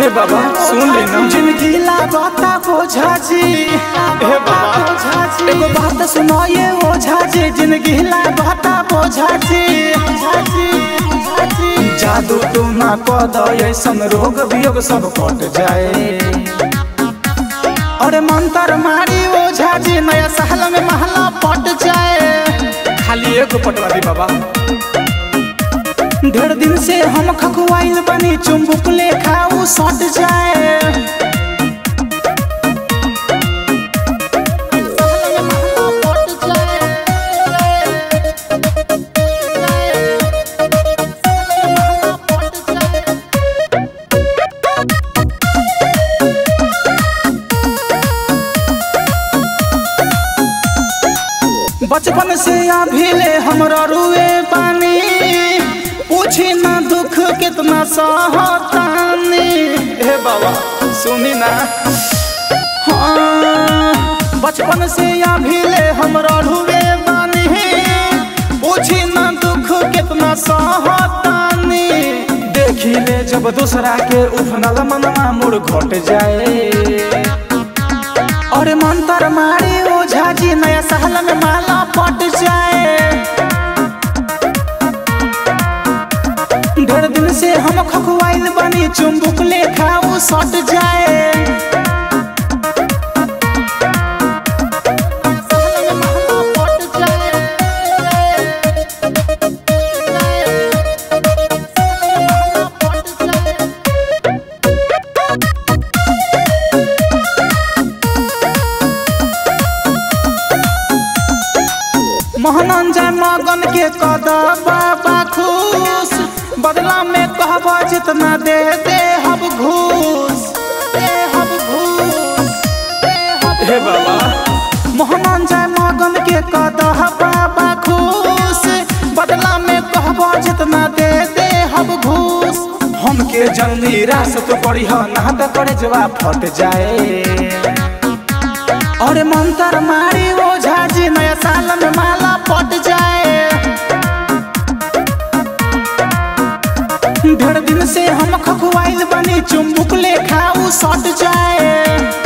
हे बाबा सुन ले ना जिंदगी लागता बोझा जी हे बाबा एगो बात सुनो ये ओझा जी जिंदगी लागता बोझा जी जादू तू ना कह दो ऐसन रोग वियोग सब कट जाए अरे मंत्र मारी ओझा जी नया साल में महला पट जाए खाली एगो पटवा दी बाबा ढेर दिन से हम खखुआइल बनी चुम्बुक लेखा उ सट जाए बचपन से अभी ले हमरा रुए बानी पूछी ना दुख कितना सहतानी हे बाबा सुनी ना हाँ, बचपन से अभी ले हमरा रुए बानी पूछी ना दुख कितना सहतानी देखी ले जब दूसरा के उफनल मनवा मुड़ घट जाए और मंत्र मारी ओझा जी नया साल में माला पट जाए ढेर दिन से हम खखुआइल बनी चुम्बुक लेखा उ सट जाए मोहनंजय मगन के कद बाबा खुश बदला में कहब जितना दे दे हब घूस दे हब घूस दे हब हे बाबा मोहनंजय मगन के कद बाबा खुश बदला में कहब जितना दे दे हब घूस हमके जल्दी रास तो पड़ी हो ना तो करे जवाब फट जाए और मंत्र मारी ओझा जी नया साल में माला पट जाए ढेर दिन से हम खखुआइल बनी चुम्बुक लेखा उ सट जाए